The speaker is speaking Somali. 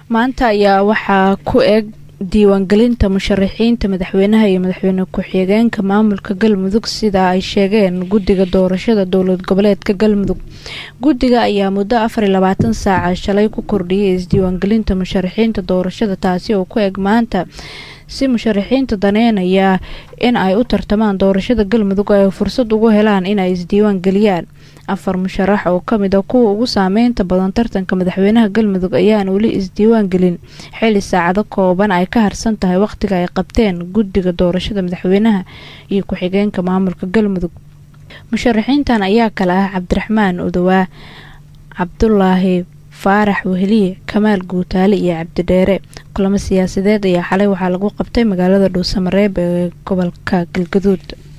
maanta ayaa waxaa ku eg diiwaangelinta musharaxiinta madaxweynaha iyo madaxweyne ku-xigeenka maamulka galmudug sida ay sheegeen guddiga doorashada dowlad goboleedka galmudug guddiga ayaa muddo afar iyo labaatan saaca shalay ku kordhiyay isdiiwaangelinta musharaxiinta doorashada taasi oo ku eg maanta si musharaxiinta daneynaya in ay u tartamaan doorashada galmudug ay fursad ugu helaan inay isdiiwaan geliyaan afar musharax oo kamid a kuwa ugu saameynta badan tartanka madaxweynaha galmudug ayaan weli isdiiwaan gelin xili saacado kooban ay ka harsan tahay waqtiga ay qabteen guddiga doorashada madaxweynaha iyo ku-xigeenka maamulka galmudug musharaxiintan ayaa kale ah cabdiraxmaan udawaa cabdulaahi faarax weheliye kamaal guutaale iyo cabdidheere kulamo siyaasadeed ayaa xalay waxaa lagu qabtay magaalada dhuusamareeb ee gobolka galgaduud